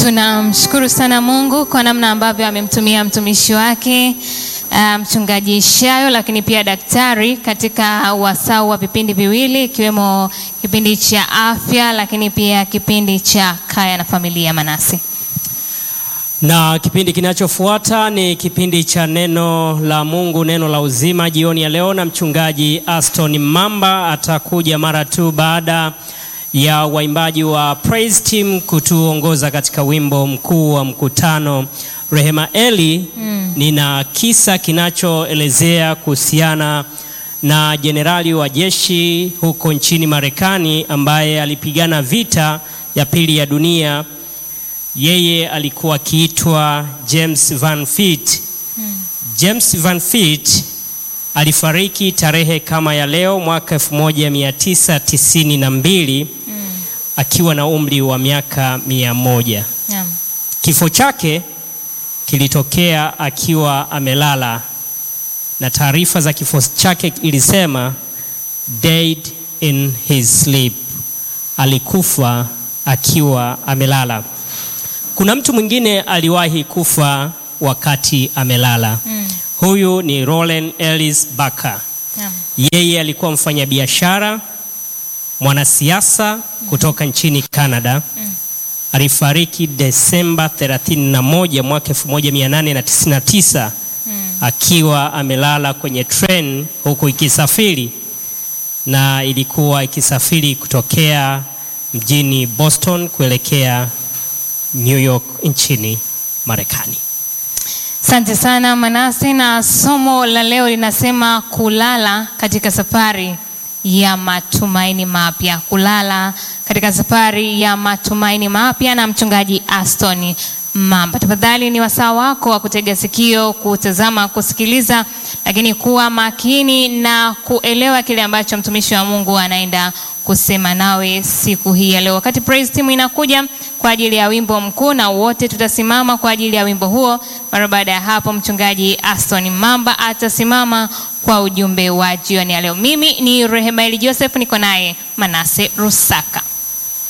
Tunamshukuru sana Mungu kwa namna ambavyo amemtumia mtumishi wake uh, mchungaji Shayo, lakini pia daktari katika wasau wa vipindi viwili ikiwemo kipindi cha afya, lakini pia kipindi cha kaya na familia. Manase, na kipindi kinachofuata ni kipindi cha neno la Mungu, neno la uzima, jioni ya leo, na mchungaji Aston Mamba atakuja mara tu baada ya waimbaji wa Praise Team kutuongoza katika wimbo mkuu wa mkutano. Rehema Eli, mm. nina kisa kinachoelezea kuhusiana na jenerali wa jeshi huko nchini Marekani ambaye alipigana vita ya pili ya dunia. Yeye alikuwa akiitwa James Van Fleet. Mm. James Van Fleet alifariki tarehe kama ya leo mwaka 1992 mm. akiwa na umri wa miaka mia moja. yeah. Kifo chake kilitokea akiwa amelala, na taarifa za kifo chake ilisema died in his sleep, alikufa akiwa amelala. Kuna mtu mwingine aliwahi kufa wakati amelala Mm. Huyu ni Roland Ellis Barker. yeah. Yeye alikuwa mfanyabiashara, mwanasiasa kutoka nchini Canada. Alifariki Desemba 31 mwaka 1899 akiwa amelala kwenye train huku ikisafiri, na ilikuwa ikisafiri kutokea mjini Boston kuelekea New York nchini Marekani. Asante sana Manase, na somo la leo linasema kulala katika safari ya matumaini mapya. Kulala katika safari ya matumaini mapya, na mchungaji Aston Mamba. Tafadhali ni wasaa wako wa kutega sikio, kutazama, kusikiliza, lakini kuwa makini na kuelewa kile ambacho mtumishi wa Mungu anaenda kusema nawe siku hii ya leo. Wakati praise team inakuja kwa ajili ya wimbo mkuu, na wote tutasimama kwa ajili ya wimbo huo. Mara baada ya hapo, mchungaji Aston Mamba atasimama kwa ujumbe wa jioni ya leo. Mimi ni Rehemaeli Joseph, niko naye Manase Rusaka.